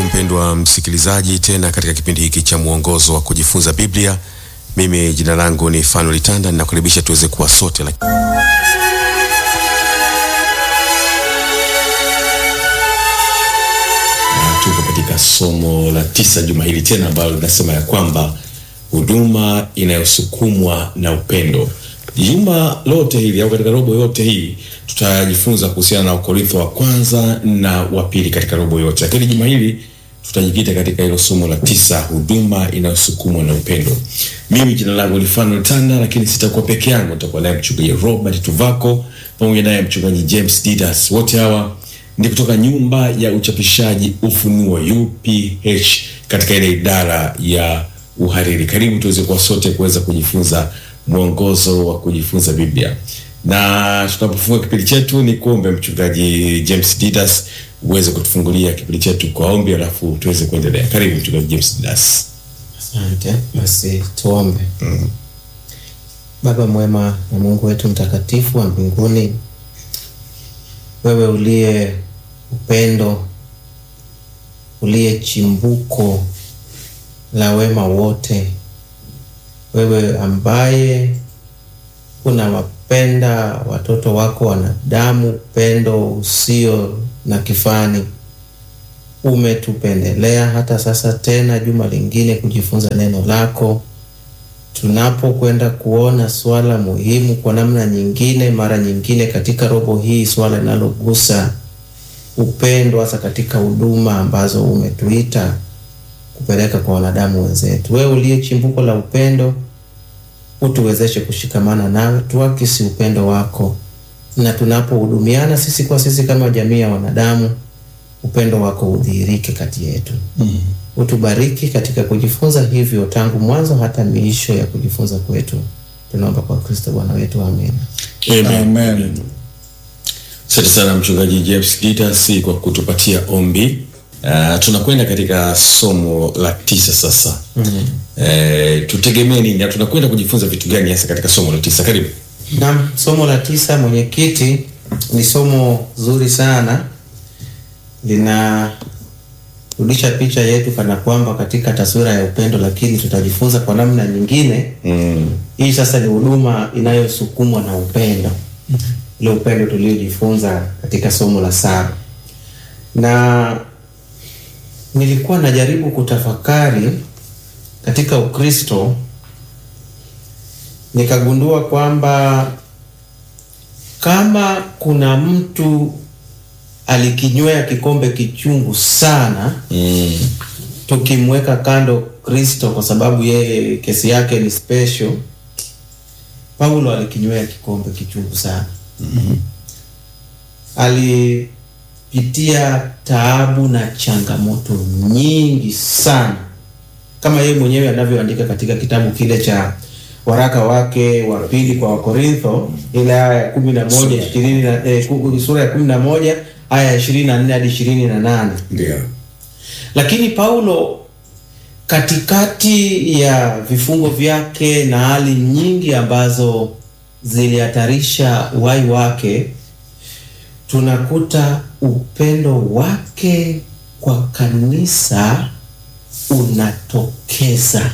mpendwa msikilizaji, tena katika kipindi hiki cha mwongozo wa kujifunza Biblia. Mimi jina langu ni Fanuel Litanda, ninakukaribisha tuweze kuwa sote laki... na tuko katika somo la tisa juma hili tena ambalo linasema ya kwamba huduma inayosukumwa na upendo. Juma lote hili au katika robo yote hii tutajifunza kuhusiana na Wakorintho wa kwanza na wa pili katika robo yote, lakini juma hili tutajikita katika hilo somo la tisa, huduma inayosukumwa na upendo. Mimi jina langu ni Fanuel Tanda, lakini sitakuwa peke yangu, nitakuwa naye mchungaji Robert Tuvako pamoja naye mchungaji James Didas. Wote hawa ni kutoka nyumba ya uchapishaji Ufunuo UPH katika ile idara ya uhariri. Karibu tuweze kuwa sote kuweza kujifunza mwongozo wa kujifunza Biblia. Na tunapofunga kipindi chetu, ni kuombe mchungaji James Didas uweze kutufungulia kipindi chetu kwa ombi, alafu tuweze kuendelea. Karibu mchungaji James Didas. Asante. Basi tuombe. mm. Baba mwema na Mungu wetu mtakatifu wa mbinguni, wewe uliye upendo, uliye chimbuko la wema wote, wewe ambaye unawapenda watoto wako wanadamu upendo usio na kifani, umetupendelea hata sasa tena juma lingine kujifunza neno lako. Tunapokwenda kuona swala muhimu kwa namna nyingine, mara nyingine katika robo hii, swala linalogusa upendo, hasa katika huduma ambazo umetuita kupeleka kwa wanadamu wenzetu. Wewe uliye chimbuko la upendo, utuwezeshe kushikamana nawe, tuakisi upendo wako, na tunapohudumiana sisi kwa sisi kama jamii ya wanadamu, upendo wako udhihirike kati yetu. mm. Utubariki katika kujifunza hivyo tangu mwanzo hata miisho ya kujifunza kwetu, tunaomba kwa Kristo Bwana wetu, amen. Amen. Asante sana mchungaji James Didas kwa kutupatia ombi. Uh, tunakwenda katika somo la tisa sasa. mm -hmm. Eh, tutegemee nini? Tunakwenda kujifunza vitu gani hasa katika somo la tisa? Karibu. Naam, somo la tisa, mwenyekiti, ni somo zuri sana, linarudisha picha yetu kana kwamba katika taswira ya upendo, lakini tutajifunza kwa namna nyingine. Mm. Hii sasa ni huduma inayosukumwa na upendo, ile upendo tuliojifunza katika somo la saba na nilikuwa najaribu kutafakari katika Ukristo, nikagundua kwamba kama kuna mtu alikinywea kikombe kichungu sana Mm. tukimweka kando Kristo kwa sababu yeye kesi yake ni special, Paulo alikinywea kikombe kichungu sana. Mm. ali pitia taabu na changamoto nyingi sana, kama yeye mwenyewe anavyoandika katika kitabu kile cha waraka wake wa pili kwa Wakorintho, ile aya ya kumi na moja ishirini na eh, sura ya kumi na moja aya ya ishirini na nne hadi ishirini na nane Ndio. lakini Paulo katikati ya vifungo vyake na hali nyingi ambazo zilihatarisha uhai wake, tunakuta upendo wake kwa kanisa unatokeza.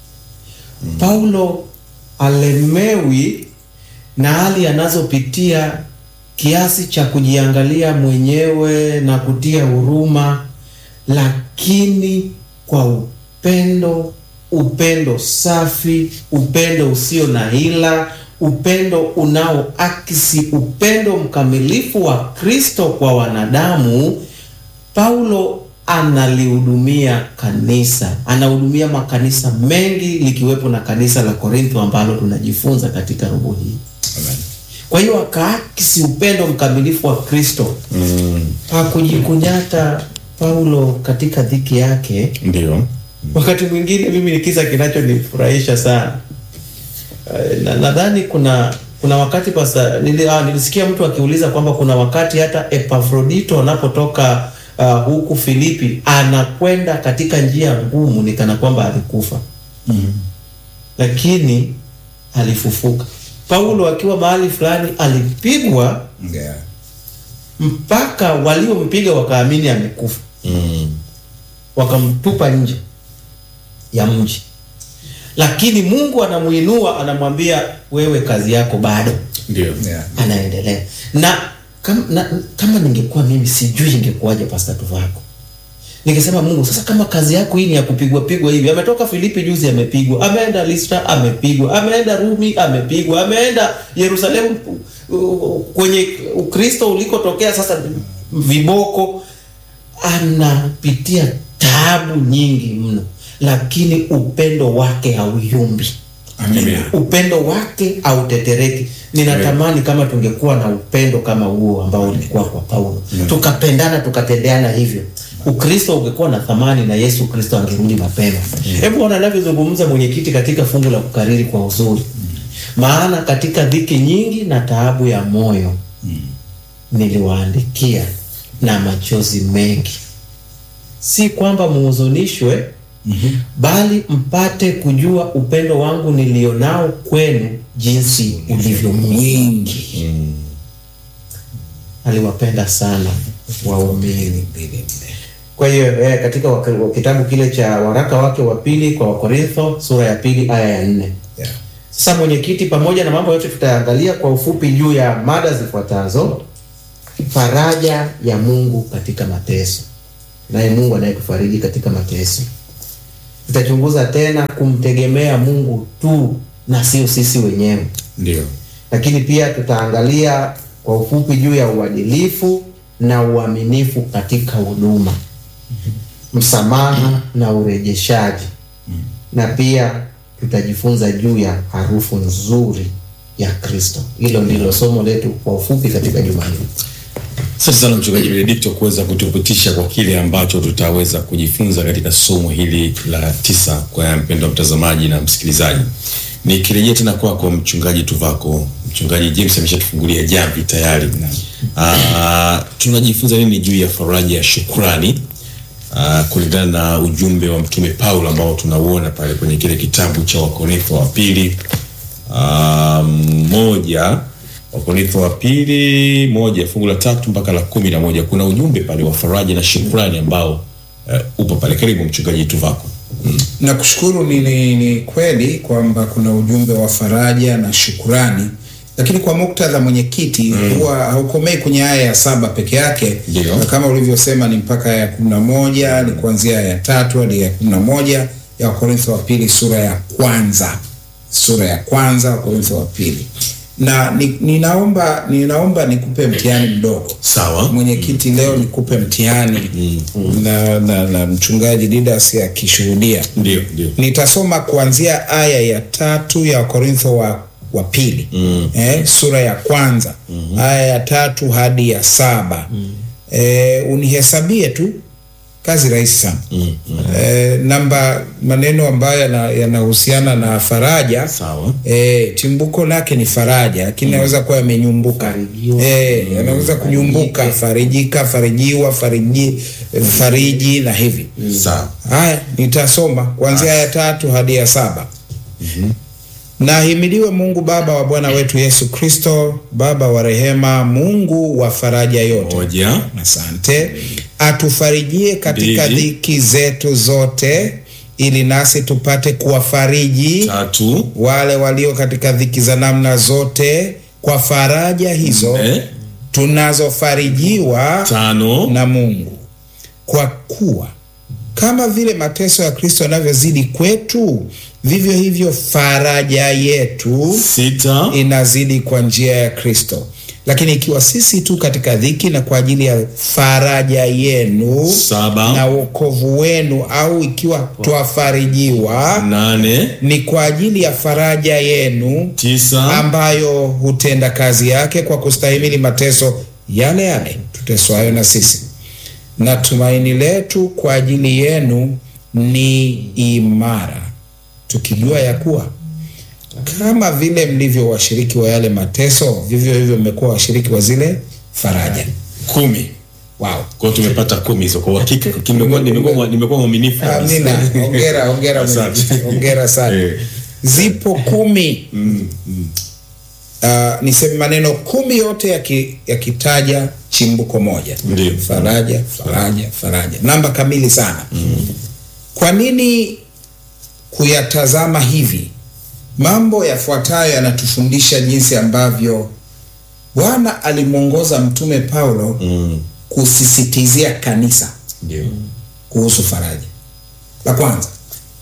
Paulo alemewi na hali anazopitia kiasi cha kujiangalia mwenyewe na kutia huruma, lakini kwa upendo, upendo safi, upendo usio na hila, upendo unaoakisi upendo mkamilifu wa Kristo kwa wanadamu. Paulo analihudumia kanisa, anahudumia makanisa mengi likiwepo na kanisa la Korintho ambalo tunajifunza katika robo hii. Amen. Kwa hiyo akaakisi upendo mkamilifu wa Kristo. Mm. Hakujikunyata Paulo katika dhiki yake. Ndio. Wakati mwingine mimi ni kisa kinachonifurahisha sana. Eh, na nadhani kuna kuna wakati pasa, nili, ah, nilisikia mtu akiuliza kwamba kuna wakati hata Epafrodito anapotoka uh, huku Filipi anakwenda katika njia ngumu, ni kana kwamba alikufa Mm. lakini alifufuka. Paulo akiwa mahali fulani alipigwa Yeah. mpaka waliompiga wakaamini amekufa. Mm. wakamtupa nje ya mji, lakini Mungu anamuinua, anamwambia wewe, kazi yako bado Ndio. Yeah. anaendelea na kama, na, kama ningekuwa mimi sijui ingekuwaje Pastor Tuvako. Ningesema Mungu, sasa kama kazi yako hii ni ya kupigwa pigwa hivi, ametoka Filipi juzi amepigwa, ameenda Listra amepigwa, ameenda Rumi amepigwa, ameenda Yerusalemu uh, kwenye Ukristo ulikotokea sasa viboko, anapitia taabu nyingi mno, lakini upendo wake hauyumbi Amina. upendo wake hautetereki. Ninatamani kama tungekuwa na upendo kama huo ambao ulikuwa kwa Paulo, tukapendana tukatendeana hivyo, Ukristo ungekuwa na thamani na Yesu Kristo angerudi mapema. Hebu ona anavyozungumza mwenyekiti katika fungu la kukariri kwa uzuri, maana katika dhiki nyingi na taabu ya moyo niliwaandikia na machozi mengi, si kwamba muhuzunishwe bali mpate kujua upendo wangu nilionao kwenu jinsi ulivyo mwingi. Aliwapenda sana waumini. Kwa hiyo eh, katika wak- kitabu kile cha waraka wake wa pili kwa Wakorintho sura ya pili aya ya nne. Yeah. Sasa mwenyekiti, pamoja na mambo yote tutayaangalia kwa ufupi juu ya mada zifuatazo: faraja ya Mungu katika mateso, naye Mungu anayetufariji katika mateso. Tutachunguza tena kumtegemea Mungu tu na sio sisi wenyewe, Ndio. lakini pia tutaangalia kwa ufupi juu ya uadilifu na uaminifu katika huduma, msamaha na urejeshaji, na pia tutajifunza juu ya harufu nzuri ya Kristo. Hilo ndilo somo letu kwa ufupi katika juma hili. Asante sana mchungaji Benedikto kuweza kutupitisha kwa kile ambacho tutaweza kujifunza katika somo hili la tisa kwa mpendwa mtazamaji na msikilizaji. Nikirejea tena kwako mchungaji Tuvako, mchungaji James ameshatufungulia jamvi tayari. Ah, tunajifunza nini juu ya faraja ya shukrani ah, kulingana na ujumbe wa mtume Paulo ambao tunauona pale kwenye kile kitabu cha Wakorintho wa pili Ah, moja Wakorintho wa pili moja fungu la tatu mpaka la kumi na moja kuna ujumbe pale wa faraja na shukrani ambao eh, upo pale. Karibu mchungaji Tuvako. na kushukuru ni, ni, ni kweli kwamba kuna ujumbe wa faraja na shukurani, lakini kwa muktadha mwenyekiti, huwa haukomei kwenye aya ya saba peke yake, Ndio. na kama ulivyosema ni mpaka aya ya kumi na moja ni kuanzia aya ya tatu hadi ya kumi na moja ya Wakorintho wa pili sura ya kwanza sura ya kwanza Wakorintho wa pili na ni, ninaomba ninaomba nikupe mtihani mdogo Sawa. mwenyekiti, leo nikupe mtihani na, na, na mchungaji Didas akishuhudia. Ndio, ndio. Nitasoma kuanzia aya ya tatu ya Wakorintho wa, wa pili eh, sura ya kwanza aya ya tatu hadi ya saba eh, unihesabie tu kazi rahisi sana eh, namba maneno ambayo yana- yanahusiana na faraja Sawa. E, chimbuko lake ni faraja, lakini naweza kuwa yamenyumbuka. Farijiwa. E, yanaweza kunyumbuka, farijika, farijiwa, fariji, fariji na hivi. Sawa. Haya, nitasoma kuanzia ya tatu hadi ya saba. Na ahimidiwe Mungu Baba wa Bwana wetu Yesu Kristo, Baba wa rehema, Mungu wa faraja yote. Moja. Asante. Atufarijie katika Mbili. dhiki zetu zote, ili nasi tupate kuwafariji Tatu. wale walio katika dhiki za namna zote kwa faraja hizo Nne. tunazofarijiwa Tano. na Mungu, kwa kuwa kama vile mateso ya Kristo yanavyozidi kwetu, vivyo hivyo faraja yetu Sita. inazidi kwa njia ya Kristo. Lakini ikiwa sisi tu katika dhiki na kwa ajili ya faraja yenu na Saba. wokovu wenu, au ikiwa twafarijiwa Nane. ni kwa ajili ya faraja yenu Tisa. ambayo hutenda kazi yake kwa kustahimili mateso yale yale tuteswayo na sisi, na tumaini letu kwa ajili yenu ni imara, tukijua ya kuwa kama vile mlivyo washiriki wa yale mateso, vivyo hivyo mmekuwa washiriki wa zile faraja. Kumi. Wow. Kwa hiyo tumepata kumi hizo kwa uhakika. Nimekuwa nimekuwa nimekuwa mwaminifu. kabisa. Amina, hongera, hongera, Asante. mwenyekiti. hongera sana. Eh. Zipo kumi Mm, mm. uh, niseme maneno kumi yote yaki- yakitaja chimbuko moja Ndiyo. faraja faraja faraja namba kamili sana kwa nini kuyatazama hivi mambo yafuatayo yanatufundisha jinsi ambavyo bwana alimwongoza mtume paulo Mm. kusisitizia kanisa Ndio. kuhusu faraja la kwanza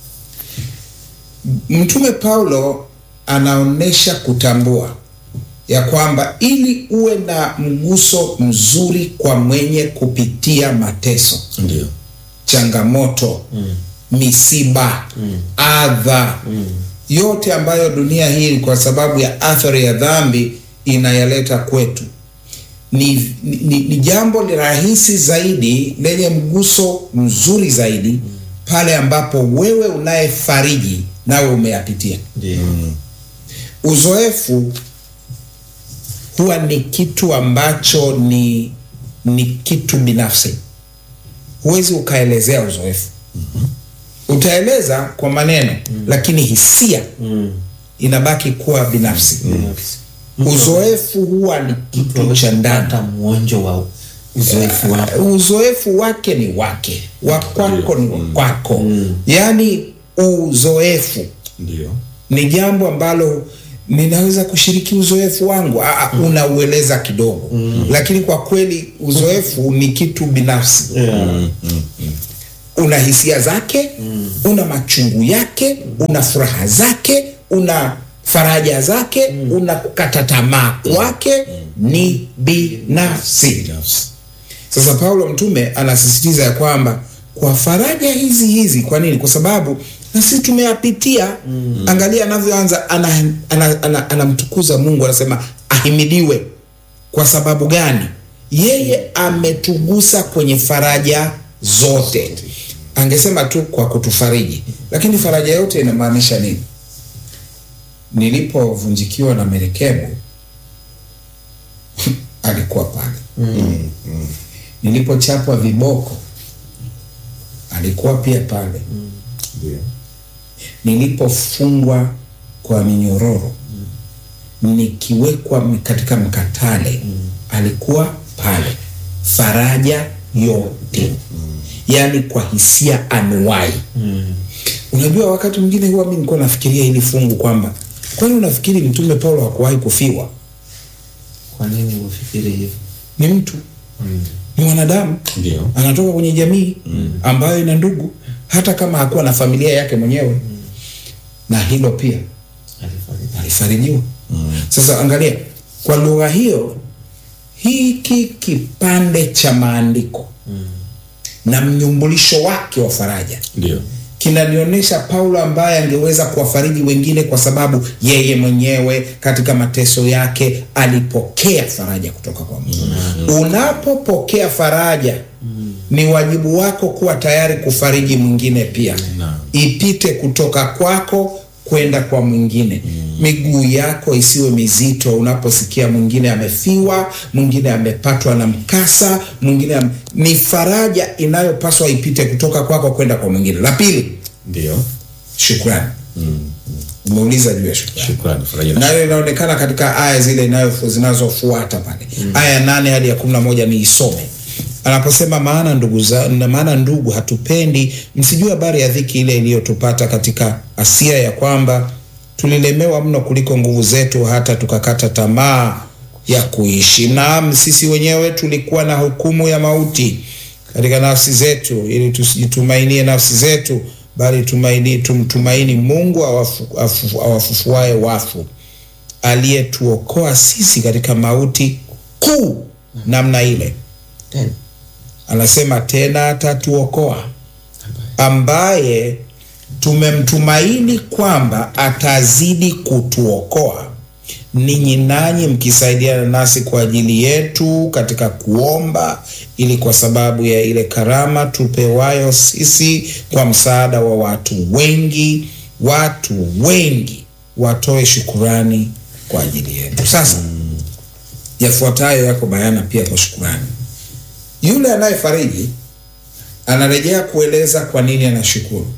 mtume paulo anaonyesha kutambua ya kwamba ili uwe na mguso mzuri kwa mwenye kupitia mateso Ndio. changamoto mm. misiba mm. adha mm. yote ambayo dunia hii kwa sababu ya athari ya dhambi inayaleta kwetu ni, ni, ni, ni jambo li rahisi zaidi lenye mguso mzuri zaidi mm. pale ambapo wewe unayefariji nawe umeyapitia Ndio. uzoefu huwa ni kitu ambacho ni ni kitu binafsi huwezi ukaelezea uzoefu utaeleza kwa maneno lakini hisia Mm. inabaki kuwa binafsi Binafsi. uzoefu huwa ni kitu cha ndani hata mwonjo wa uzoefu wako uzoefu wake ni wake wa kwako ni wa kwako yaani uzoefu Ndio. ni jambo ambalo ninaweza kushiriki uzoefu wangu Aa, unaueleza kidogo mm. lakini kwa kweli uzoefu ni kitu binafsi yeah. una hisia zake mm. una machungu yake una furaha zake una faraja zake mm. una kukata tamaa kwake ni binafsi Binafsi. sasa paulo mtume anasisitiza ya kwamba kwa faraja hizi hizi kwa nini kwa sababu na sisi tumeyapitia mm. angalia anavyoanza anamtukuza ana, ana, anamtukuza mungu anasema ahimidiwe kwa sababu gani yeye ametugusa kwenye faraja zote angesema tu kwa kutufariji lakini faraja yote inamaanisha nini nilipovunjikiwa na merekebu alikuwa pale Mm. nilipochapwa viboko alikuwa pia pale Ndio. nilipofungwa kwa minyororo nikiwekwa m- katika mkatale alikuwa pale faraja yote yaani kwa hisia anuwai unajua wakati mwingine huwa mi nilikuwa nafikiria hili fungu kwamba kwani unafikiri mtume paulo hakuwahi kufiwa kwa nini ufikiri hivyo ni mtu ni mwanadamu Ndio. anatoka kwenye jamii ambayo ina ndugu hata kama hakuwa na familia yake mwenyewe na hilo pia alifariki alifarijiwa sasa angalia kwa lugha hiyo hiki kipande cha maandiko na mnyumbulisho wake wa faraja Ndio. kinanionyesha paulo ambaye angeweza kuwafariji wengine kwa sababu yeye mwenyewe katika mateso yake alipokea faraja kutoka kwa mungu unapopokea faraja ni wajibu wako kuwa tayari kufariji mwingine pia Naam. ipite kutoka kwako kwenda kwa mwingine miguu yako isiwe mizito unaposikia mwingine amefiwa mwingine amepatwa na mkasa mwingine am... ni faraja inayopaswa ipite kutoka kwako kwenda kwa mwingine la pili Ndio. shukrani umeuliza juu ya shukrani Shukrani. Faraja na nayo inaonekana katika aya zile inayo- zinazofuata pale aya ya nane hadi ya kumi na moja ni isome anaposema maana ndugu za, na maana ndugu hatupendi msijue habari ya dhiki ile iliyotupata katika asia ya kwamba tulilemewa mno kuliko nguvu zetu hata tukakata tamaa ya kuishi naam sisi wenyewe tulikuwa na hukumu ya mauti katika nafsi zetu ili tusijitumainie nafsi zetu bali tumaini, tumtumaini mungu awafu- afu- awafufuae wafu aliyetuokoa sisi katika mauti kuu namna ile tena anasema tena atatuokoa ambaye tumemtumaini kwamba atazidi kutuokoa ninyi nanyi mkisaidiana nasi kwa ajili yetu katika kuomba ili kwa sababu ya ile karama tupewayo sisi kwa msaada wa watu wengi watu wengi watoe shukurani kwa ajili yetu sasa yafuatayo yako bayana pia kwa shukurani yule anayefariji anarejea kueleza kwa nini anashukuru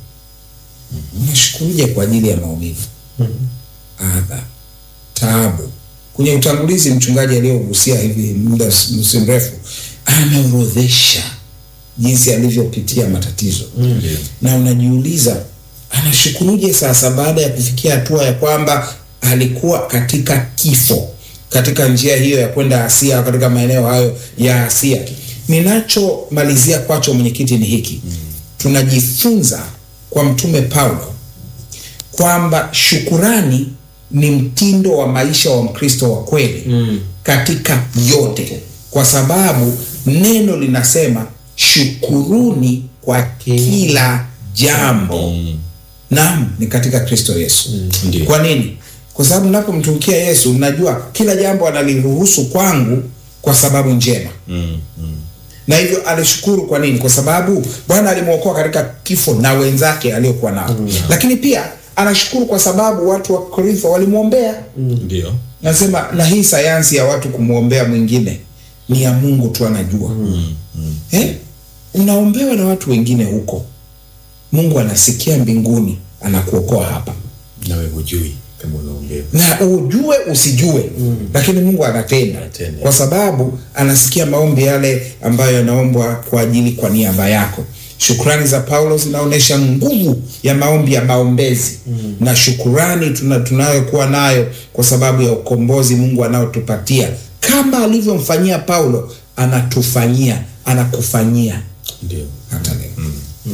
unashukuruje kwa ajili ya maumivu adha taabu kwenye utangulizi mchungaji aliyogusia hivi muda si mrefu ameorodhesha jinsi alivyopitia matatizo mm. na unajiuliza anashukuruje sasa baada ya kufikia hatua ya kwamba alikuwa katika kifo katika njia hiyo ya kwenda Asia katika maeneo hayo ya Asia. Ninachomalizia kwacho mwenyekiti ni hiki mm. tunajifunza kwa mtume Paulo kwamba shukurani ni mtindo wa maisha wa Mkristo wa kweli mm. katika yote, kwa sababu neno linasema shukuruni kwa kila jambo mm. Naam, ni katika Kristo Yesu Ndiyo. kwa nini? Kwa sababu napomtumikia Yesu najua kila jambo analiruhusu kwangu kwa sababu njema Mm, mm. na hivyo alishukuru. Kwa nini? Kwa sababu Bwana alimwokoa katika kifo na wenzake aliokuwa nao mm. Lakini pia anashukuru kwa sababu watu wa Korintho walimwombea Ndio. Nasema na hii sayansi ya watu kumwombea mwingine ni ya Mungu tu anajua. Mm, mm. Eh? Unaombewa na watu wengine huko, Mungu anasikia mbinguni, anakuokoa hapa Nawe hujui kama unaombewa. na ujue usijue mm. lakini Mungu anatenda Anatenda. kwa sababu anasikia maombi yale ambayo yanaombwa kwa ajili kwa niaba yako. Shukrani za Paulo zinaonyesha nguvu ya maombi ya maombezi mm. na shukurani tuna, tunayokuwa nayo kwa sababu ya ukombozi Mungu anaotupatia kama alivyomfanyia Paulo, anatufanyia anakufanyia Ndio. hata leo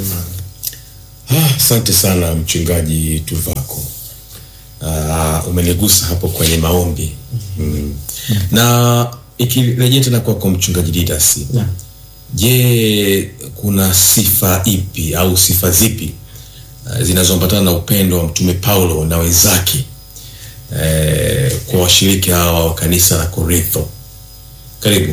Ah, Asante sana mchungaji Tuvako. Uh, umenigusa hapo kwenye maombi mm. na ikirejea tena kwako mchungaji Didas, Naam. je, kuna sifa ipi au sifa zipi uh, zinazoambatana na upendo wa mtume Paulo na wenzake eh, kwa washiriki hawa wa kanisa la Korintho? Karibu.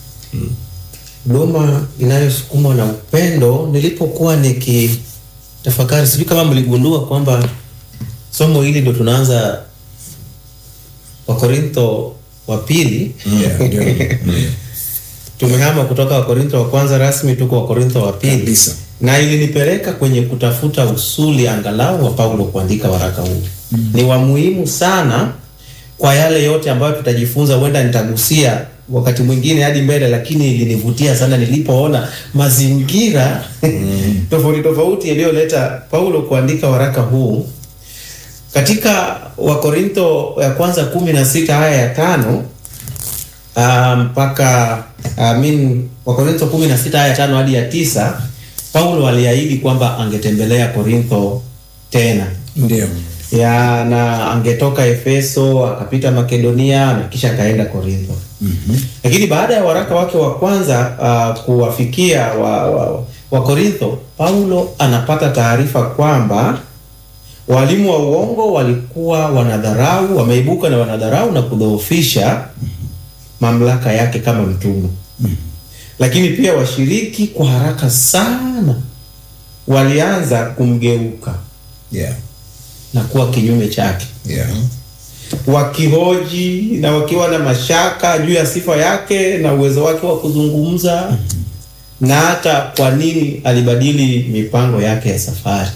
huduma inayosukumwa na upendo. Nilipokuwa nikitafakari, sijui kama mligundua kwamba somo hili ndo tunaanza Wakorintho wa pili. Yeah, ndio. Tumehama kutoka Wakorintho wa kwanza rasmi, tuko Wakorintho wa pili, Kabisa. na ilinipeleka kwenye kutafuta usuli angalau wa Paulo kuandika waraka huu. Ni wa muhimu sana kwa yale yote ambayo tutajifunza, huenda nitagusia wakati mwingine hadi mbele, lakini ilinivutia sana nilipoona mazingira tofauti tofauti yaliyoleta Paulo kuandika waraka huu katika Wakorintho ya kwanza kumi na sita aya ya tano ah, mpaka I mean, Wakorintho kumi na sita aya ya tano hadi ya tisa Paulo aliahidi kwamba angetembelea Korintho tena Ndio. ya na angetoka Efeso akapita Makedonia na kisha akaenda Korintho. Lakini baada ya waraka wake wa kwanza uh, kuwafikia wa, wa, wa Korintho, Paulo anapata taarifa kwamba walimu wa uongo walikuwa wanadharau, wameibuka na wanadharau na kudhoofisha mamlaka yake kama mtume. Lakini pia washiriki kwa haraka sana walianza kumgeuka Yeah. na kuwa kinyume chake, Yeah. wakihoji na wakiwa na mashaka juu ya sifa yake na uwezo wake wa kuzungumza na hata kwa nini alibadili mipango yake ya safari.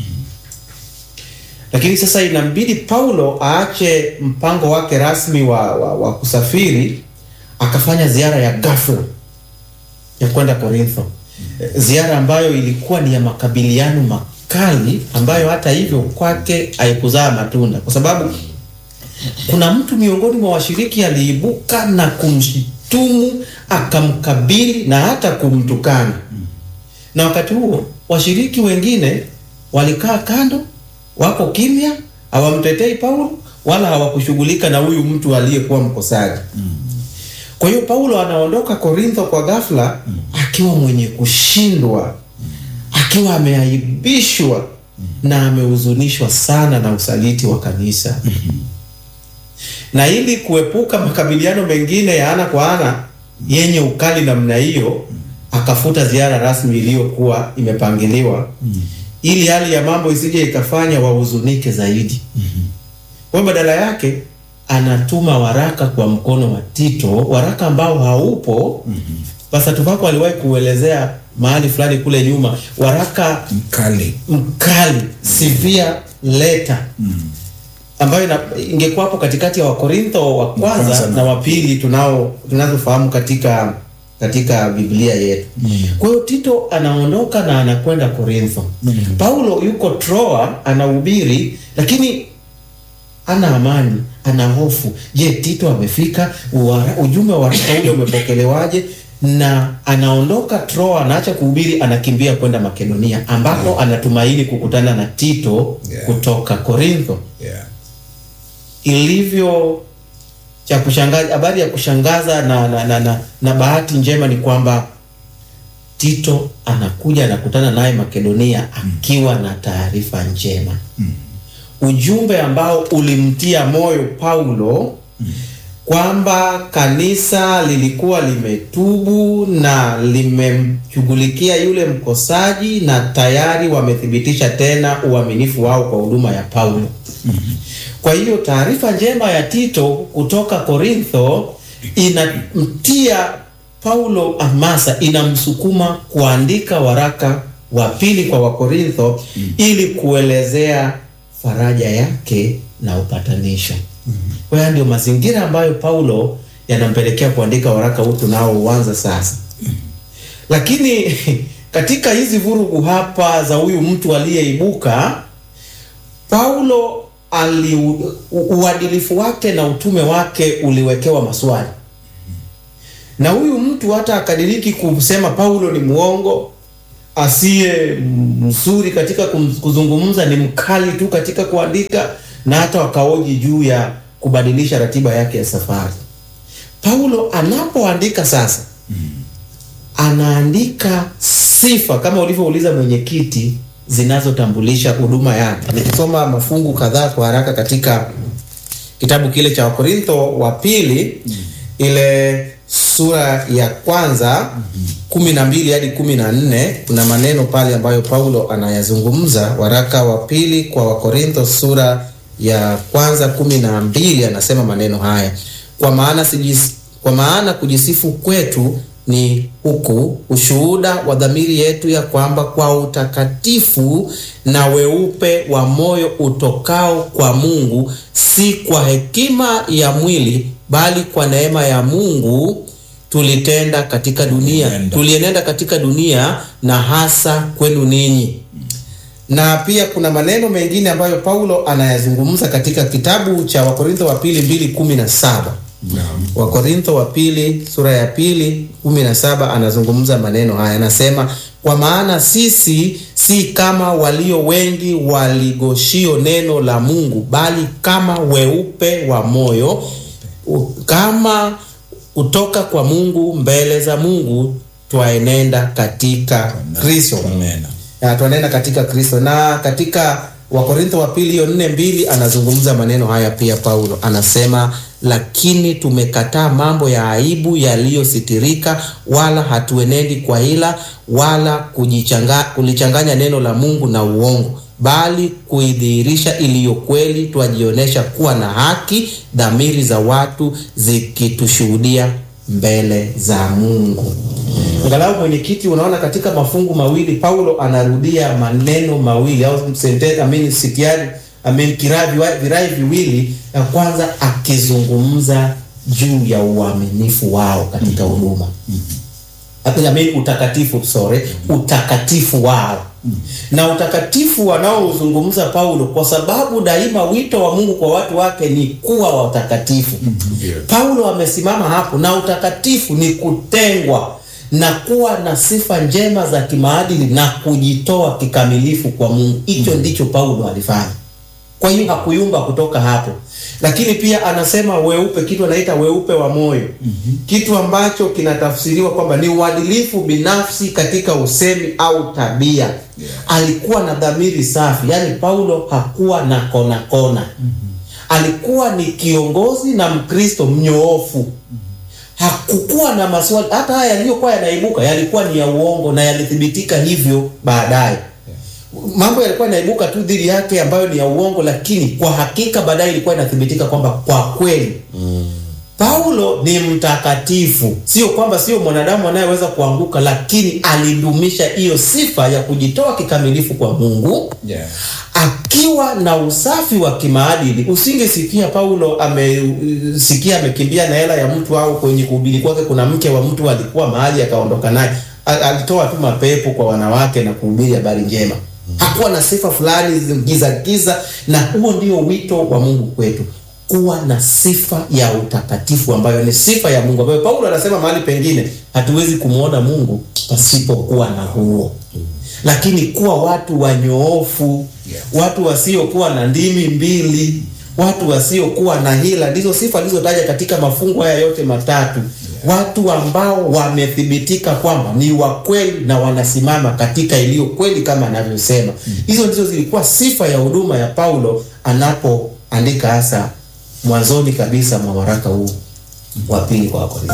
Lakini sasa inambidi Paulo aache mpango wake rasmi wa, wa, wa kusafiri akafanya ziara ya ghafla ya kwenda Korintho, ziara ambayo ilikuwa ni ya makabiliano makali, ambayo hata hivyo kwake haikuzaa matunda, kwa sababu kuna mtu miongoni mwa washiriki aliibuka na kumshitumu, akamkabili na hata kumtukana. Na wakati huo washiriki wengine walikaa kando, wako kimya, hawamtetei Paulo wala hawakushughulika na huyu mtu aliyekuwa mkosaji. Kwa hiyo Paulo anaondoka Korintho kwa ghafla akiwa mwenye kushindwa, akiwa ameaibishwa na amehuzunishwa sana na usaliti wa kanisa. Na ili kuepuka makabiliano mengine ya ana kwa ana yenye ukali namna hiyo, akafuta ziara rasmi iliyokuwa imepangiliwa ili hali ya mambo isije ikafanya wahuzunike zaidi. Kwa hiyo badala yake anatuma waraka kwa mkono wa Tito, waraka ambao haupo. Pastor Tuvako aliwahi kuelezea mahali fulani kule nyuma, waraka Mkali. mkali, severe letter ambayo ina- ingekuwa hapo katikati ya Wakorintho wa kwanza kwanza na na- wa pili tunao tunazofahamu katika katika Biblia yetu. Kwa hiyo Tito anaondoka na anakwenda Korintho. Paulo yuko Troa anahubiri, lakini ana amani, ana hofu. Je, Tito amefika? Uwara- Ujumbe wa waraka ule umepokelewaje? Na anaondoka Troa, anaacha kuhubiri, anakimbia kwenda Makedonia, ambapo anatumaini kukutana na Tito Yeah. kutoka Korintho. Yeah. Ilivyo cha kushangaza, habari ya kushangaza na, na, na, na, na bahati njema ni kwamba Tito anakuja anakutana naye Makedonia akiwa na taarifa njema ujumbe ambao ulimtia moyo Paulo kwamba kanisa lilikuwa limetubu na limemshughulikia yule mkosaji na tayari wamethibitisha tena uaminifu wao kwa huduma ya Paulo. Kwa hiyo taarifa njema ya Tito kutoka Korintho inamtia Paulo hamasa, inamsukuma kuandika waraka wa pili kwa Wakorintho ili kuelezea faraja yake na upatanisho. Kwa hiyo ndio mazingira ambayo Paulo yanampelekea kuandika waraka huu tunaouanza sasa. Lakini katika hizi vurugu hapa za huyu mtu aliyeibuka, Paulo ali u- uadilifu wake na utume wake uliwekewa maswali, na huyu mtu hata akadiriki kusema Paulo ni mwongo, asiye mzuri katika kum- kuzungumza, ni mkali tu katika kuandika, na hata wakaoji juu ya kubadilisha ratiba yake ya safari. Paulo anapoandika sasa anaandika sifa kama ulivyouliza mwenyekiti, zinazotambulisha huduma yake. Nikisoma mafungu kadhaa kwa haraka katika kitabu kile cha Wakorintho wa pili ile sura ya kwanza kumi na mbili hadi kumi na nne kuna maneno pale ambayo Paulo anayazungumza. Waraka wa pili kwa Wakorintho sura ya kwanza kumi na mbili anasema maneno haya, kwa maana sijis, kwa maana kujisifu kwetu ni huku ushuhuda wa dhamiri yetu ya kwamba kwa utakatifu na weupe wa moyo utokao kwa Mungu, si kwa hekima ya mwili, bali kwa neema ya Mungu tulitenda katika dunia, Tulienenda. tulienenda katika dunia na hasa kwenu ninyi na pia kuna maneno mengine ambayo Paulo anayazungumza katika kitabu cha Wakorintho wa pili mbili kumi na saba Wakorintho wa pili sura ya pili kumi na saba anazungumza maneno haya, anasema kwa maana sisi si kama walio wengi waligoshio neno la Mungu, bali kama weupe wa moyo u- kama kutoka kwa Mungu mbele za Mungu twaenenda katika Kristo. Amen. Ya, tunaenda katika Kristo na katika Wakorintho wa pili hiyo nne mbili anazungumza maneno haya pia. Paulo anasema lakini tumekataa mambo ya aibu yaliyositirika, wala hatuenendi kwa hila wala kujichanga, kulichanganya neno la Mungu na uongo, bali kuidhihirisha iliyo kweli, twajionyesha kuwa na haki, dhamiri za watu zikitushuhudia mbele za Mungu. Angalau mwenyekiti, unaona katika mafungu mawili Paulo anarudia maneno mawili au sentence, I mean, sitiari I mean, kirai viwa- virai viwili. Ya kwanza akizungumza juu ya uaminifu wao katika huduma I mean, utakatifu sorry, utakatifu wao na utakatifu wanaozungumza Paulo, kwa sababu daima wito wa Mungu kwa watu wake ni kuwa watakatifu. Paulo amesimama hapo, na utakatifu ni kutengwa na kuwa na sifa njema za kimaadili na kujitoa kikamilifu kwa Mungu. Hicho ndicho Paulo alifanya. Kwa hiyo hakuyumba kutoka hapo, lakini pia anasema weupe, kitu anaita weupe wa moyo, kitu ambacho kinatafsiriwa kwamba ni uadilifu binafsi katika usemi au tabia. Alikuwa na dhamiri safi, yaani Paulo hakuwa na kona kona. Alikuwa ni kiongozi na Mkristo mnyoofu hakukuwa na maswali. Hata haya yaliyokuwa yanaibuka yalikuwa ni ya uongo na yalithibitika hivyo baadaye. Mambo yalikuwa yanaibuka tu dhidi yake ambayo ni ya uongo, lakini kwa hakika baadaye ilikuwa inathibitika kwamba kwa kweli Paulo ni mtakatifu, sio kwamba sio mwanadamu anayeweza kuanguka, lakini alidumisha hiyo sifa ya kujitoa kikamilifu kwa Mungu Yeah. akiwa na usafi wa kimaadili. Usingesikia Paulo amesikia amekimbia na hela ya mtu au kwenye kuhubiri kwake kuna mke wa mtu alikuwa mahali akaondoka naye. A- Alitoa tu mapepo kwa wanawake na kuhubiri habari njema. Hakuwa na sifa fulani giza giza, na huo ndio wito wa Mungu kwetu kuwa na sifa ya utakatifu ambayo ni sifa ya Mungu ambayo Paulo anasema mahali pengine hatuwezi kumwona Mungu pasipokuwa na huo lakini kuwa watu wanyoofu, watu wasiokuwa na ndimi mbili, watu wasiokuwa na hila, ndizo sifa alizotaja katika mafungu haya yote matatu. Watu ambao wamethibitika kwamba ni wa kweli na wanasimama katika iliyo kweli kama anavyosema. Hizo ndizo zilikuwa sifa ya huduma ya Paulo anapoandika hasa mwanzoni kabisa mwa waraka huu wa pili kwa Wakorintho.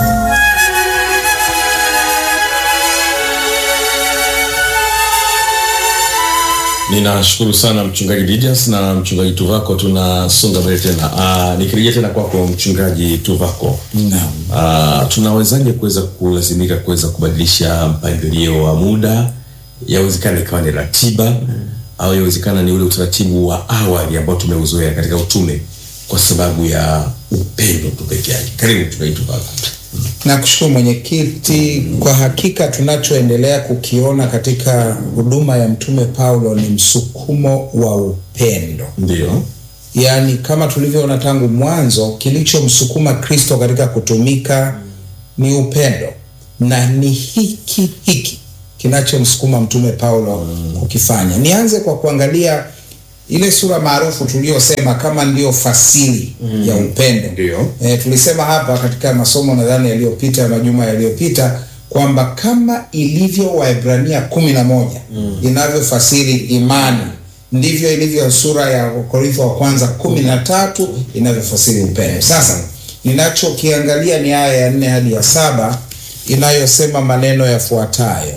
Ninashukuru sana mchungaji Didas na mchungaji Tuvako, tunasonga mbele tena. Uh, nikirejea tena kwako mchungaji Tuvako, Naam. uh, tunawezaje kuweza kulazimika kuweza kubadilisha mpangilio wa muda? Yawezekana ikawa ni ratiba au yawezekana ni ule utaratibu wa awali ambao tumeuzoea katika utume kwa sababu ya upendo tu peke yake. Karibu mchungaji Tuvako. Nakushukuru mwenyekiti. Kwa hakika tunachoendelea kukiona katika huduma ya mtume Paulo ni msukumo wa upendo, Ndio, yaani kama tulivyoona tangu mwanzo, kilichomsukuma Kristo katika kutumika ni upendo, na ni hiki hiki kinachomsukuma mtume Paulo kukifanya. Nianze kwa kuangalia ile sura maarufu tuliyosema kama ndiyo fasili ya upendo. Ndio. E, tulisema hapa katika masomo nadhani yaliyopita ya majuma yaliyopita kwamba kama ilivyo Waebrania kumi na moja inavyofasiri imani ndivyo ilivyo sura ya Korintho wa kwanza kumi na tatu inavyofasiri upendo. Sasa ninachokiangalia ni aya ya nne hadi ya saba inayosema maneno yafuatayo: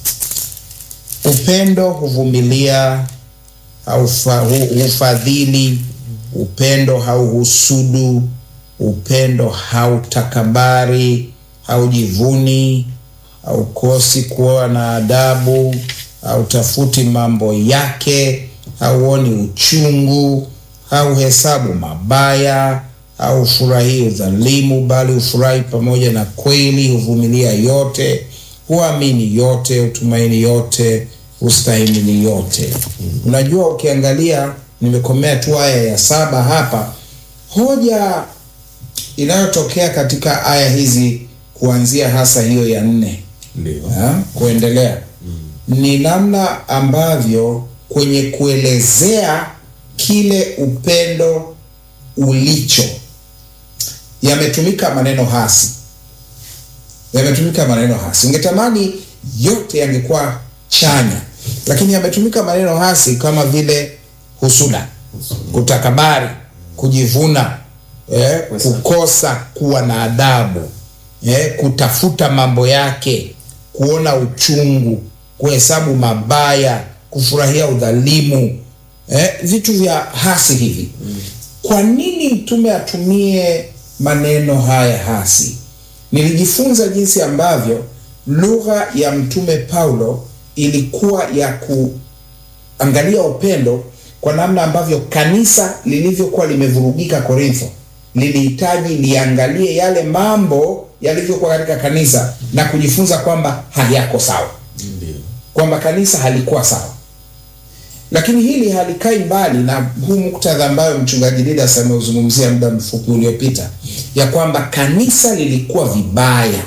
upendo huvumilia haufa- hu- hufadhili, upendo hauhusudu, upendo hautakabari, haujivuni, haukosi kuwa na adabu, hautafuti mambo yake, hauoni uchungu, hauhesabu mabaya, haufurahii udhalimu, bali hufurahi pamoja na kweli, huvumilia yote, huamini yote, hutumaini yote, hustahimili yote. Unajua, ukiangalia, nimekomea tu aya ya saba hapa, hoja inayotokea katika aya hizi kuanzia hasa hiyo ya nne ndio, ha, kuendelea ni namna ambavyo kwenye kuelezea kile upendo ulicho yametumika maneno hasi, yametumika maneno hasi. Ungetamani yote yangekuwa chanya, lakini yametumika maneno hasi kama vile husuda, kutakabari, kujivuna, eh, kukosa kuwa na adabu, eh, kutafuta mambo yake, kuona uchungu, kuhesabu mabaya, kufurahia udhalimu, eh, vitu vya hasi hivi. Kwa nini mtume atumie maneno haya hasi? Nilijifunza jinsi ambavyo lugha ya mtume Paulo ilikuwa ya kuangalia upendo kwa namna ambavyo kanisa lilivyokuwa limevurugika Korintho lilihitaji liangalie yale mambo yalivyokuwa katika kanisa na kujifunza kwamba hayako sawa, ndio, kwamba kanisa halikuwa sawa. Lakini hili halikai mbali na huu muktadha ambayo mchungaji Didas ameuzungumzia muda mfupi uliopita, ya kwamba kanisa lilikuwa vibaya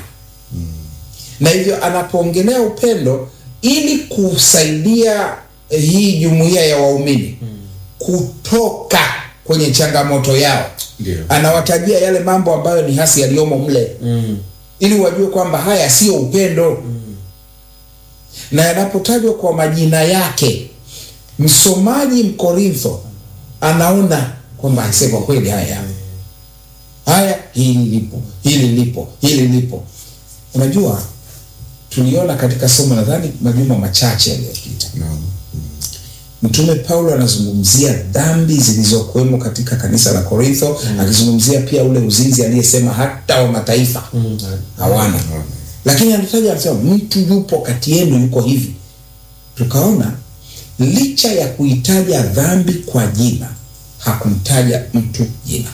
na hivyo anapoongelea upendo ili kusaidia eh, hii jumuiya ya waumini kutoka kwenye changamoto yao, Ndio. anawatajia yale mambo ambayo ni hasi yaliyomo mle ili wajue kwamba haya sio upendo na yanapotajwa kwa majina yake, msomaji Mkorintho anaona kwamba aisee, kwa kweli haya haya, hili lipo, hili lipo, hili lipo. Unajua, tuliona katika somo nadhani majuma machache yaliyopita Mtume Paulo anazungumzia dhambi zilizokuwemo katika kanisa la Korintho, akizungumzia pia ule uzinzi aliyesema hata wa mataifa hawana, lakini anataja anasema mtu yupo kati yenu yuko hivi. Tukaona licha ya kuitaja dhambi kwa jina hakumtaja mtu jina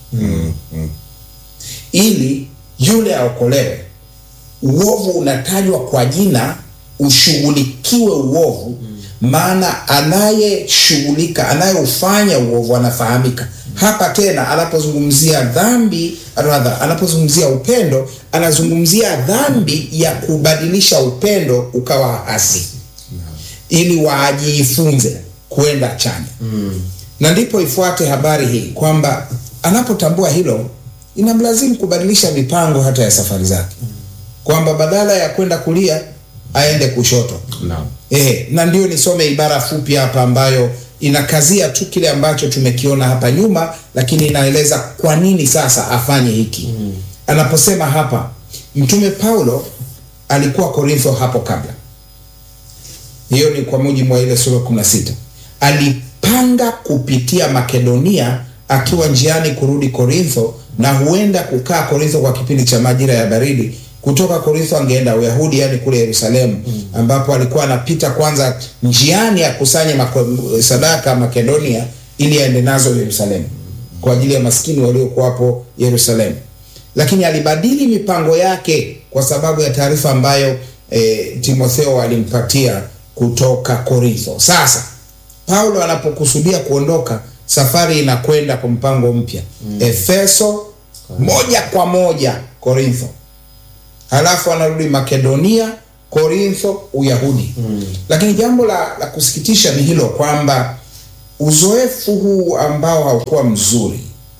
ili yule aokolewe. Uovu unatajwa kwa jina, ushughulikiwe uovu, maana anayeshughulika, anayeufanya uovu anafahamika. Hapa tena anapozungumzia dhambi, rather, anapozungumzia upendo, anazungumzia dhambi ya kubadilisha upendo ukawa hasi, ili wajifunze kwenda chanya na ndipo ifuate habari hii kwamba anapotambua hilo inamlazimu kubadilisha mipango hata ya safari zake, kwamba badala ya kwenda kulia aende kushoto. Naam. Eh, na ndio nisome ibara fupi hapa ambayo inakazia tu kile ambacho tumekiona hapa nyuma, lakini inaeleza kwa nini sasa afanye hiki. Anaposema hapa, Mtume Paulo alikuwa Korintho hapo kabla hiyo ni kwa mujibu wa ile sura 16. Alipanga kupitia Makedonia akiwa njiani kurudi Korintho, na huenda kukaa Korintho kwa kipindi cha majira ya baridi. Kutoka Korintho angeenda Uyahudi, yani kule Yerusalemu, ambapo alikuwa anapita kwanza njiani akusanye mako- sadaka Makedonia, ili aende nazo Yerusalemu kwa ajili ya maskini waliokuwa hapo Yerusalemu lakini alibadili mipango yake kwa sababu ya taarifa ambayo e, Timotheo alimpatia kutoka Korintho. Sasa Paulo anapokusudia kuondoka, safari inakwenda kwa mpango mpya Efeso moja kwa moja Korintho, halafu anarudi Makedonia, Korintho, Uyahudi. Lakini jambo la, la kusikitisha ni hilo kwamba uzoefu huu ambao haukuwa mzuri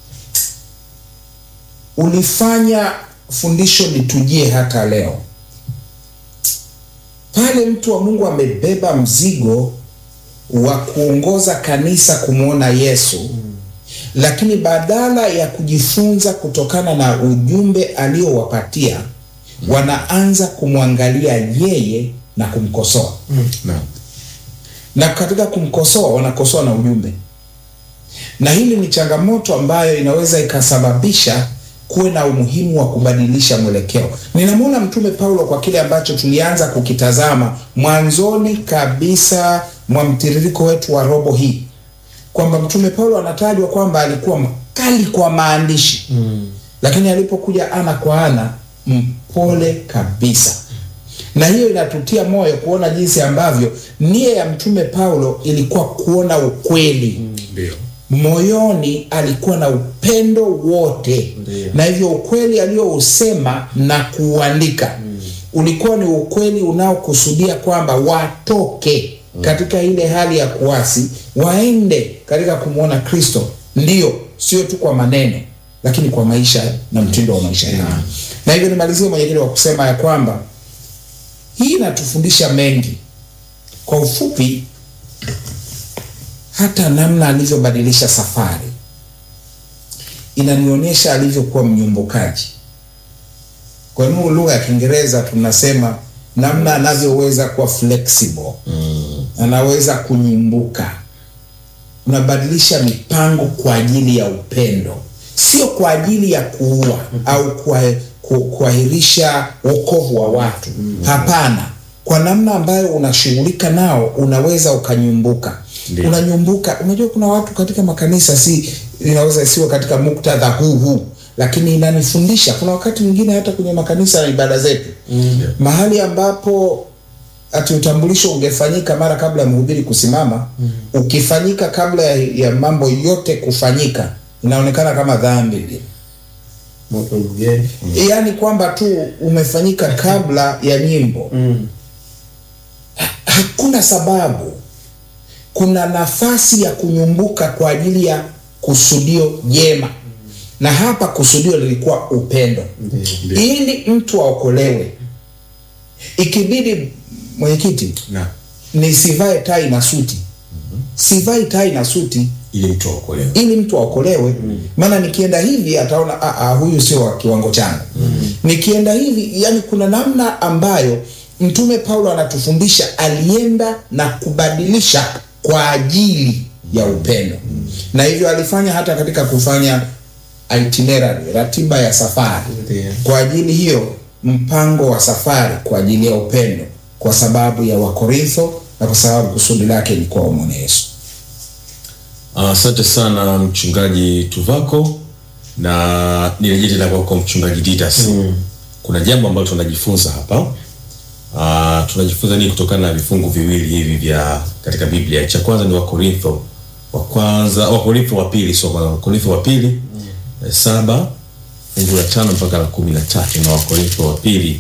ulifanya fundisho litujie hata leo. Pale mtu wa Mungu amebeba mzigo wa kuongoza kanisa kumwona Yesu, lakini badala ya kujifunza kutokana na ujumbe aliowapatia, wanaanza kumwangalia yeye na kumkosoa Naam. na katika kumkosoa wanakosoa na ujumbe, na hili ni changamoto ambayo inaweza ikasababisha kuwe na umuhimu wa kubadilisha mwelekeo. Ninamwona Mtume Paulo kwa kile ambacho tulianza kukitazama mwanzoni kabisa mwa mtiririko wetu wa robo hii, kwamba Mtume Paulo anatajwa kwamba alikuwa mkali kwa maandishi lakini alipokuja ana kwa ana mpole kabisa na hiyo inatutia moyo kuona jinsi ambavyo nia ya mtume Paulo ilikuwa kuona ukweli Ndio. moyoni alikuwa na upendo wote Ndiyo. na hivyo ukweli aliousema na kuuandika ulikuwa ni ukweli unaokusudia kwamba watoke katika ile hali ya kuasi waende katika kumwona kristo ndiyo sio tu kwa maneno lakini kwa maisha na mtindo wa maisha yao na hivyo nimalizie mwenyekiti wa kusema ya kwamba hii inatufundisha mengi kwa ufupi hata namna alivyobadilisha safari inanionyesha alivyokuwa mnyumbukaji. Kwa nini lugha ya Kiingereza tunasema namna anavyoweza kuwa flexible anaweza kunyumbuka. Unabadilisha mipango kwa ajili ya upendo, sio kwa ajili ya kuua au kuwa- ku- kuahirisha wokovu wa watu. Hapana, kwa namna ambayo unashughulika nao unaweza ukanyumbuka Ndiyo. unanyumbuka. Unajua, kuna watu katika makanisa, si inaweza isiwe katika muktadha huu huu, lakini inanifundisha. Kuna wakati mwingine hata kwenye makanisa na ibada zetu mahali ambapo ati utambulisho ungefanyika mara kabla ya mhubiri kusimama, ukifanyika kabla ya, ya mambo yote kufanyika, inaonekana kama dhambi vile. moto mgeni yaani kwamba tu umefanyika kabla ya nyimbo mm. hakuna sababu kuna nafasi ya kunyumbuka kwa ajili ya kusudio jema na hapa kusudio lilikuwa upendo Ndio. ili mtu aokolewe ikibidi mwenyekiti Na nisivae tai na suti sivai tai na suti ili mtu aokolewe. ili mtu aokolewe maana nikienda hivi ataona "Ah, ah, huyu sio wa kiwango changu nikienda hivi yani kuna namna ambayo mtume paulo anatufundisha alienda na kubadilisha kwa ajili ya upendo na hivyo alifanya hata katika kufanya itinerary ratiba ya safari Ndiyo. kwa ajili hiyo mpango wa safari kwa ajili ya upendo kwa sababu ya wakorintho na kwa sababu kusudi lake ni kwa umwone yesu Asante sana mchungaji Tuvako, na nirejee tena kwako mchungaji Didas. Kuna jambo ambalo tunajifunza hapa. Uh, tunajifunza nini kutokana na vifungu viwili hivi vya katika Biblia? Cha kwanza ni Wakorintho wa kwanza, Wakorintho wa pili, soma Wakorintho wa pili eh, saba fungu la tano mpaka la kumi na tatu na Wakorintho wa pili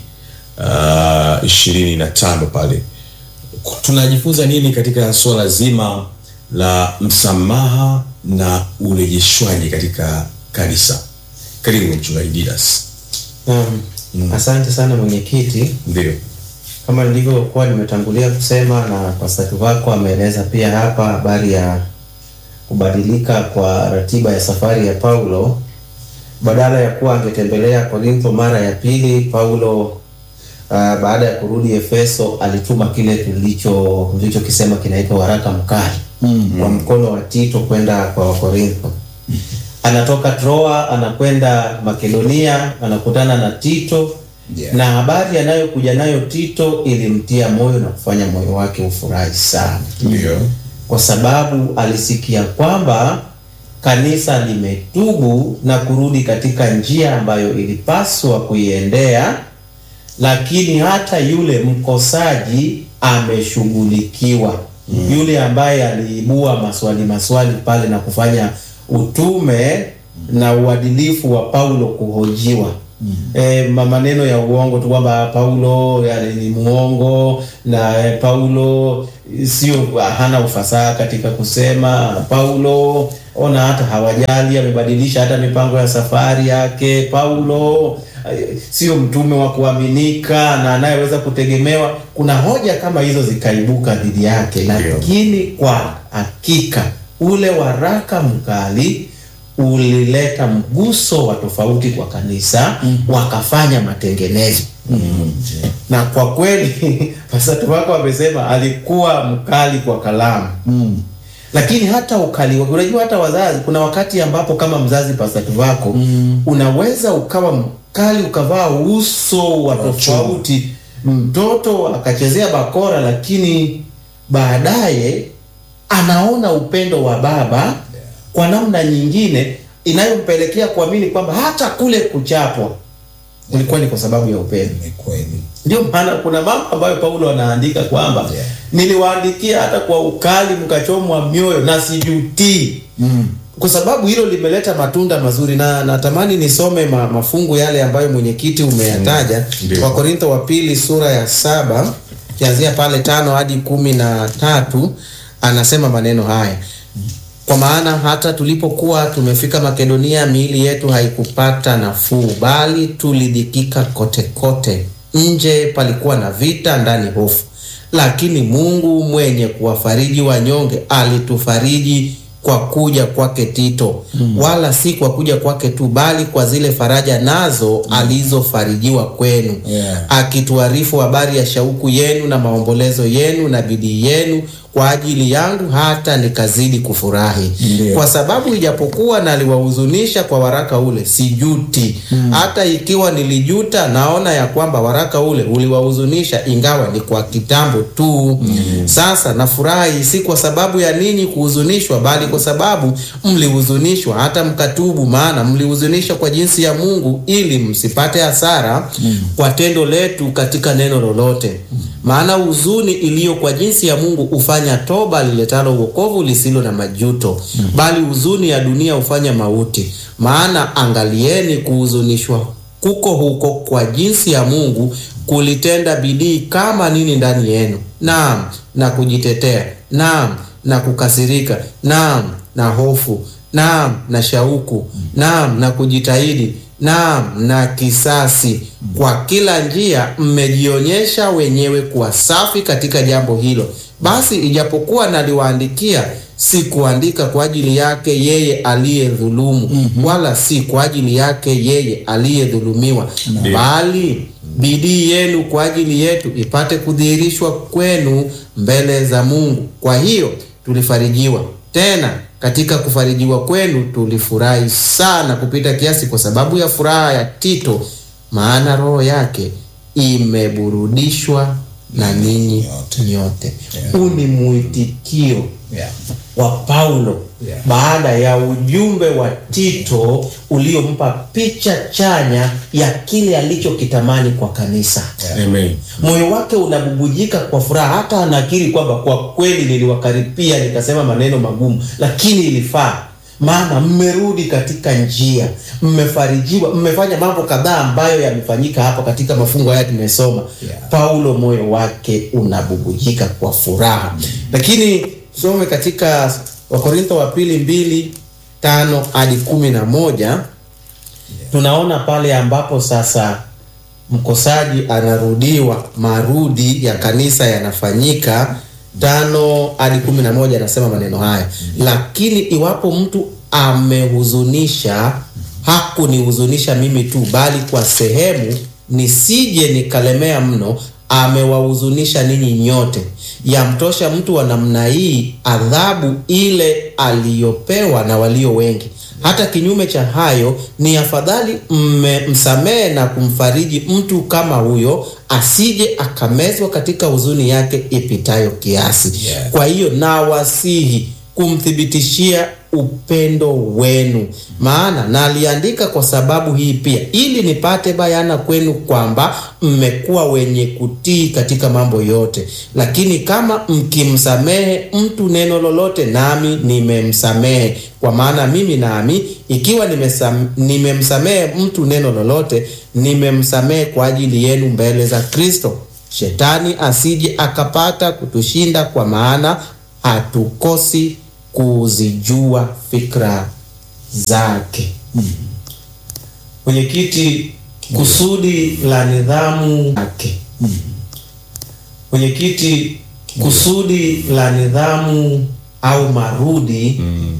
uh, ishirini na tano pale tunajifunza nini katika suala zima la msamaha na urejeshwaji katika kanisa? Karibu mchungaji Didas. Naam. Asante sana mwenyekiti. Ndio, Kama nilivyokuwa nimetangulia kusema na pasatu wako ameeleza pia hapa habari ya kubadilika kwa ratiba ya safari ya Paulo. Badala ya kuwa angetembelea Korintho mara ya pili, Paulo uh, baada ya kurudi Efeso alituma kile tulicho tulichokisema kinaitwa waraka mkali kwa mkono wa Tito kwenda kwa Wakorintho. Anatoka Troa anakwenda Makedonia, anakutana na Tito Yeah. na habari anayokuja nayo Tito ilimtia moyo na kufanya moyo wake ufurahi sana, ndio, kwa sababu alisikia kwamba kanisa limetubu na kurudi katika njia ambayo ilipaswa kuiendea, lakini hata yule mkosaji ameshughulikiwa. Yule ambaye aliibua maswali maswali pale na kufanya utume na uadilifu wa Paulo kuhojiwa eh, ma- maneno ya uongo tu kwamba Paulo yani, ni muongo na eh, Paulo sio hana ufasaha katika kusema. Paulo ona hata hawajali, amebadilisha hata mipango ya safari yake. Paulo eh, sio mtume wa kuaminika na anayeweza kutegemewa. Kuna hoja kama hizo zikaibuka dhidi yake, lakini kwa hakika ule waraka mkali ulileta mguso wa tofauti kwa kanisa wakafanya matengenezo na kwa kweli pastor wako amesema alikuwa mkali kwa kalamu lakini hata ukali wake unajua hata wazazi kuna wakati ambapo kama mzazi pastor wako unaweza ukawa mkali ukavaa uso wa tofauti mtoto akachezea bakora lakini baadaye anaona upendo wa baba kwa namna nyingine inayompelekea kuamini kwamba hata kule kuchapwa ilikuwa ni kwa sababu ya upendo. ni kweli Ndio maana kuna mambo ambayo Paulo anaandika kwamba Yeah. niliwaandikia hata kwa ukali mkachomwa mioyo na sijutii mm. kwa sababu hilo limeleta matunda mazuri, na natamani nisome ma, mafungu yale ambayo mwenyekiti umeyataja Ndio. kwa Korintho wa pili sura ya saba kianzia pale tano hadi kumi na tatu anasema maneno haya kwa maana hata tulipokuwa tumefika Makedonia, miili yetu haikupata nafuu, bali tulidhikika kote kote. Nje palikuwa na vita, ndani hofu. Lakini Mungu mwenye kuwafariji wanyonge alitufariji kwa kuja kwake Tito, wala si kwa kuja kwake tu, bali kwa zile faraja nazo alizofarijiwa kwenu Yeah. akituarifu habari ya shauku yenu na maombolezo yenu na bidii yenu kwa ajili yangu, hata nikazidi kufurahi Ndiyo. kwa sababu ijapokuwa naliwahuzunisha kwa waraka ule, sijuti. Hata ikiwa nilijuta, naona ya kwamba waraka ule uliwahuzunisha, ingawa ni kwa kitambo tu. Sasa nafurahi, si kwa sababu ya ninyi kuhuzunishwa, bali kwa sababu mlihuzunishwa hata mkatubu, maana mlihuzunishwa kwa jinsi ya Mungu, ili msipate hasara kwa tendo letu katika neno lolote. Maana huzuni iliyo kwa jinsi ya Mungu hufanya toba liletalo wokovu lisilo na majuto, bali huzuni ya dunia hufanya mauti. Maana angalieni, kuhuzunishwa kuko huko kwa jinsi ya Mungu kulitenda bidii kama nini ndani yenu, naam, na kujitetea, naam, na kukasirika, naam, na hofu, naam, na shauku, naam, na kujitahidi, naam, na kisasi. Kwa kila njia mmejionyesha wenyewe kuwa safi katika jambo hilo. Basi ijapokuwa naliwaandikia, sikuandika kwa ajili yake yeye aliyedhulumu, wala si kwa ajili yake yeye aliyedhulumiwa, bali bidii yenu kwa ajili yetu ipate kudhihirishwa kwenu mbele za Mungu. Kwa hiyo tulifarijiwa tena katika kufarijiwa kwenu tulifurahi sana kupita kiasi kwa sababu ya furaha ya Tito, maana roho yake imeburudishwa na ninyi Nyote. nyote. Yeah. Huu ni mwitikio Yeah. wa Paulo Yeah. baada ya ujumbe wa Tito uliompa picha chanya ya kile alichokitamani kwa kanisa. Amen. Moyo wake unabubujika kwa furaha, hata anakiri kwamba kwa kweli niliwakaripia nikasema maneno magumu, lakini ilifaa, maana mmerudi katika njia, mmefarijiwa, mmefanya mambo kadhaa ambayo yamefanyika hapa katika mafungo haya tumesoma. Yeah. Paulo moyo wake unabubujika kwa furaha, lakini tusome katika Wakorintho wa pili mbili tano hadi kumi na moja tunaona pale ambapo sasa mkosaji anarudiwa, marudi ya kanisa yanafanyika. tano hadi kumi na moja anasema maneno haya, lakini iwapo mtu amehuzunisha, hakunihuzunisha mimi tu, bali kwa sehemu, nisije nikalemea mno, amewahuzunisha ninyi nyote. Yamtosha mtu wa namna hii adhabu ile aliyopewa na walio wengi. Hata kinyume cha hayo, ni afadhali mmemsamehe na kumfariji mtu kama huyo, asije akamezwa katika huzuni yake ipitayo kiasi. Yeah. Kwa hiyo nawasihi kumthibitishia upendo wenu, maana naliandika kwa sababu hii pia, ili nipate bayana kwenu kwamba mmekuwa wenye kutii katika mambo yote. Lakini kama mkimsamehe mtu neno lolote, nami nimemsamehe, kwa maana mimi nami ikiwa nimesam, nimemsamehe mtu neno lolote, nimemsamehe kwa ajili yenu mbele za Kristo, shetani asije akapata kutushinda, kwa maana hatukosi kuzijua fikra zake. Mwenyekiti, kusudi la nidhamu yake. Mwenyekiti, kusudi la nidhamu au marudi